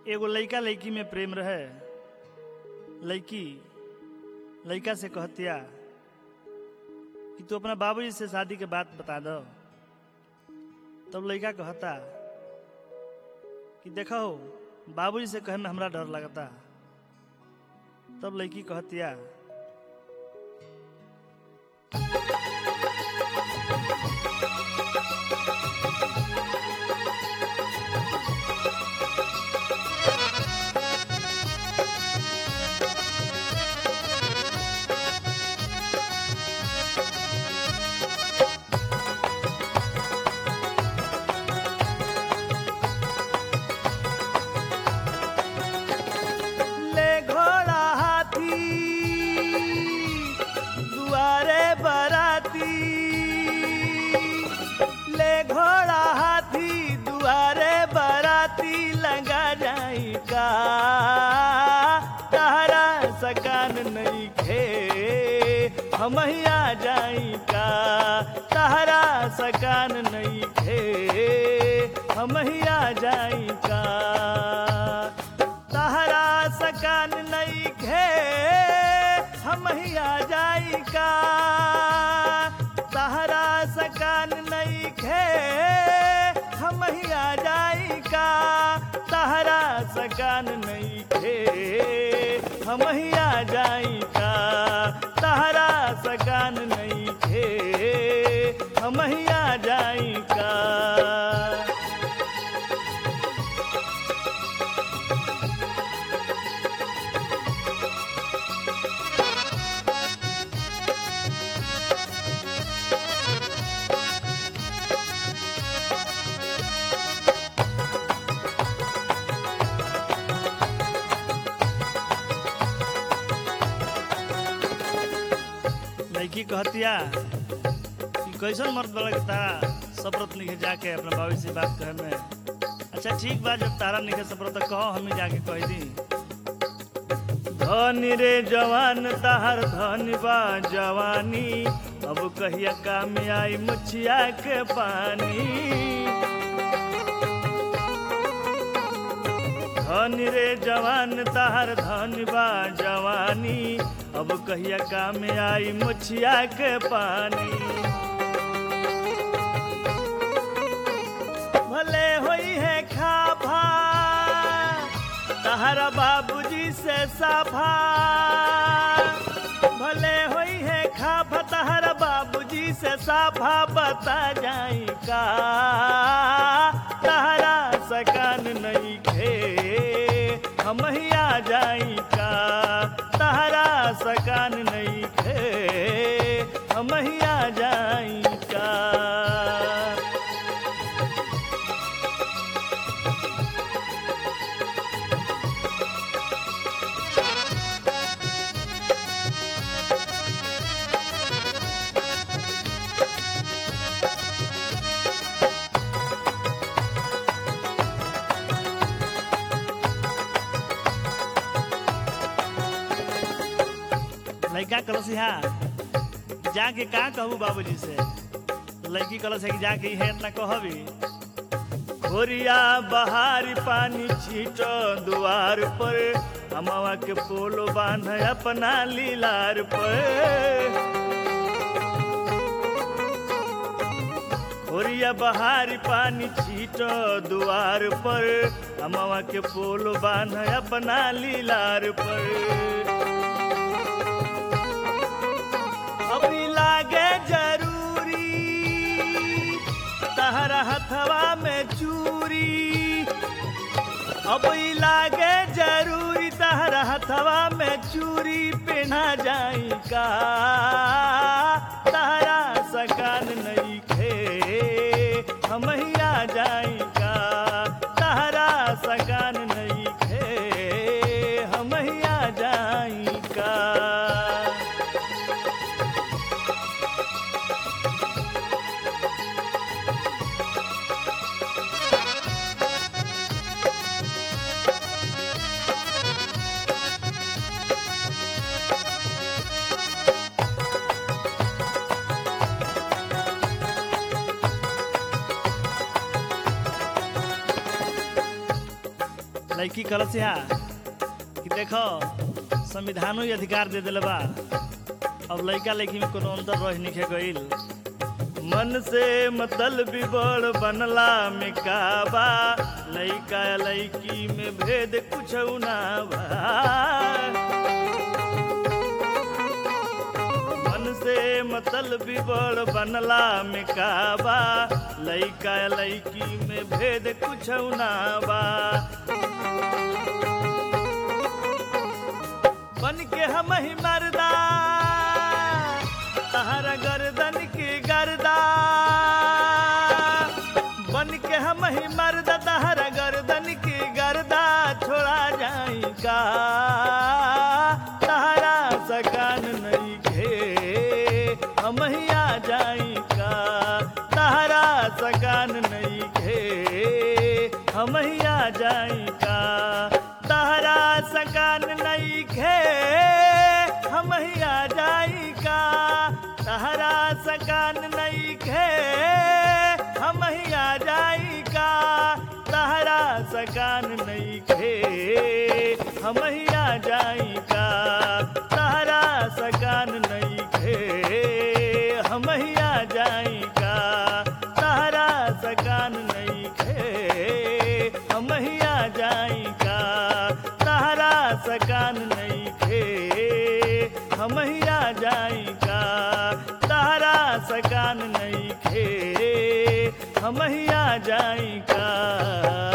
एगो लइका लइकी में प्रेम रहे लइकी लइका से कहतिया कि तू अपना बाबूजी से शादी के बात बता दो तब लइका कहता कि देखो बाबूजी से कहे में हमरा डर लगता तब लड़की कहतिया ले घोड़ा हाथी दुआरे बराती ले घोड़ा हाथी दुआरे बराती लगा जाई का तारा सकान नहीं खे हम आ जाई का तारा सकान नहीं खे हम आ जाई का तहरा सकान नहीं घे हम ही आ जाई का तहरा सकान नहीं घे हम ही आ जाई का तहरा सकान नहीं घे हम ही आ जाई का तहरा सकान नहीं घे हम ही आ जाई का लड़की कहतिया कि कैसन मर्द बड़ा के तारा सफरत निके जाके अपना बाबू से बात करे में अच्छा ठीक बा जब तारा निके सफरत तो कहो हमें जाके कह दी धनी रे जवान ताहर धनी बा जवानी अब कहिया काम आई मुछिया के पानी धनी रे जवान ताहर धनी बा जवानी अब कहिया काम आई मुछिया के पानी भले होई है खाभा तहरा बाबूजी से साफा भले होई है खाभा तहरा बाबूजी से साफा बता जाई का तहरा सकान नहीं खे हम ही आ जाई का तहरा सकान नहीं खे हम ही आ जाई का लड़का कलस यहाँ जाके का कहू बाबूजी से लड़की कलस है कि जाके है इतना कहबी खोरिया बहारी पानी छीटो दुआर पर हमावा के पोलो बांध अपना लीलार पर खोरिया बहारी पानी छीटो दुआर पर हमावा के पोलो बांध अपना लीलार पर अभी लागे जरूरी तहरा हथवा में चूरी अभी लागे जरूरी तहरा हथवा में चूरी पहना जाई का तहरा सकान नहीं खे हम ही आ जाई का तहरा सकान नहीं खे हम ही आ जाई का लड़की कलस यहाँ कि देखो संविधानो ही अधिकार दे दिले बा अब लड़का लड़की में कोनो अंतर रह निखे गईल मन से मतलब बड़ बनला में का बा लड़का लड़की में भेद कुछ ना बा मन से मतलब बड़ बनला में का बा लइका लइकी में भेद कुछ ना बा बन के हम ही मरदा तहरा गर्दन की गर्दा बन के हम ही मरदा तहरा गर्दन की गर्दा छोड़ा जाई का तहरा सकान नहीं खे हम ही आ जाई का तहरा सकान नहीं खे हम ही आ जाई का तहरा सकान नहीं खे हम ही आ जाई का तहरा सकान नहीं खे हम ही आ जाई का तहरा सकान नहीं खे हम ही आ जाई का तहरा सकान नहीं खे हम ही आ जाई का तहरा सकान नहीं खे हम ही आ जाई का तहरा सकान नहीं खे हम ही आ जाई का तहरा सकान नहीं खे हम ही आ जाई का